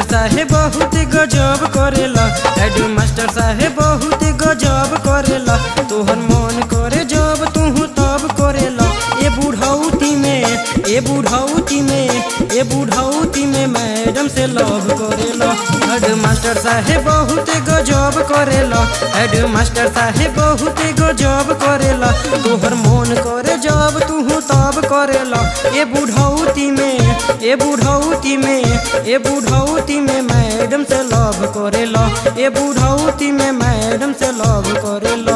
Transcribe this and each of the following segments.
साहेब बहुत गजब करेला हेड मास्टर साहेब बहुत गजब करेला तोहर मन करे जब तू तब करेला ए बुढ़ौती में ए बुढ़ौती में ए बुढ़ौती में मैडम से लव करेला हेड मास्टर साहेब बहुत गजब करेला हेड मास्टर साहेब बहुत गजब करेला तोहर मन करे जब तू तब करेला ए बुढ़ौती में ए बुढ़ौती में ए बुढ़ौती में मैडम से लव करेला ए बुढ़ौती में मैडम से लव करेला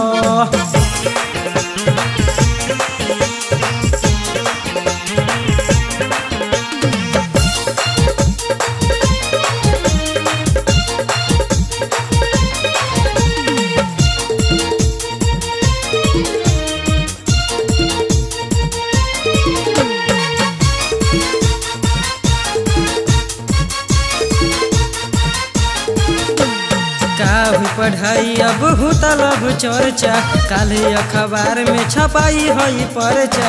का हुई पढ़ाई अब हो तलब चर्चा काले अखबार में छपाई हई परचा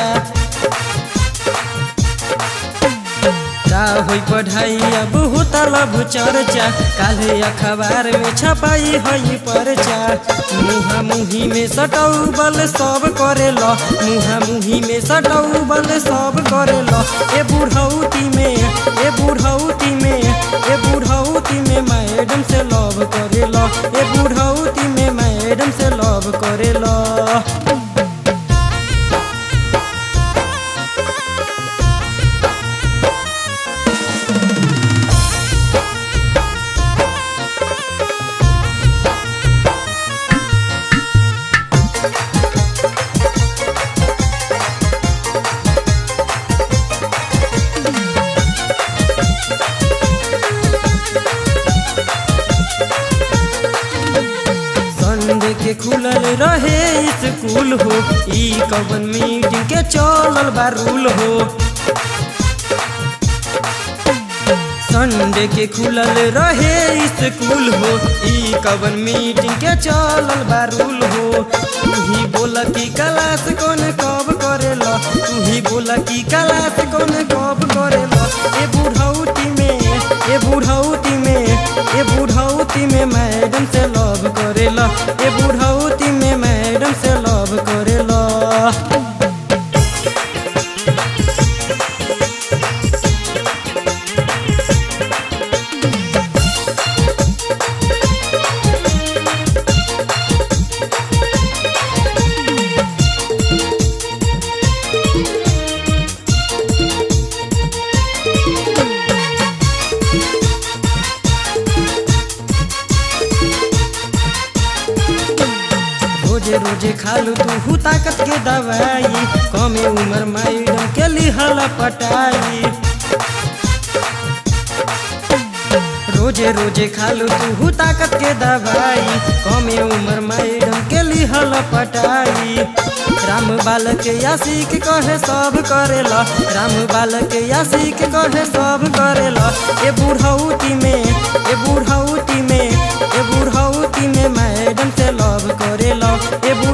का हुई पढ़ाई अब हो तलब चर्चा काले अखबार में छपाई हई परचा मुहा मुही में सटऊ बल सब करेला मुहा मुही में सटऊ बल सब करेला ए बुढ़ौती में ए बुढ़ौती में ए बुढ़ौती में मैडम से लव करेला ए बुढ़ौती में मैडम से लव करेला संडे के खुलल रहे स्कूल हो ई कवन मीटिंग के चलल बा रूल हो संडे के खुलल रहे स्कूल हो ई कवन मीटिंग के चलल बा रूल हो तू ही बोला कि क्लास कौन कब करेला तू ही बोला कि क्लास कौन कब करेला ए बुढ़ौती में ए बुढ़ौती में ए बुढ़ौती में मैडम से लव करेला ए बुढ़ौती में मैडम से लव करेला रोजे रोजे खालू तू ताकत के दवाई कमे उम्र मैडम के लिहल पटाई रोजे रोजे खालू तू ताकत के दवाई कमे उम्र मैडम के लिहल पटाई राम बालक यासिक कहे सब करेला राम बालक यासिक कहे सब करेला ए बुढ़ौती में ए बुढ़ौती में ए बुढ़ौती में मैडम से लव करेला ए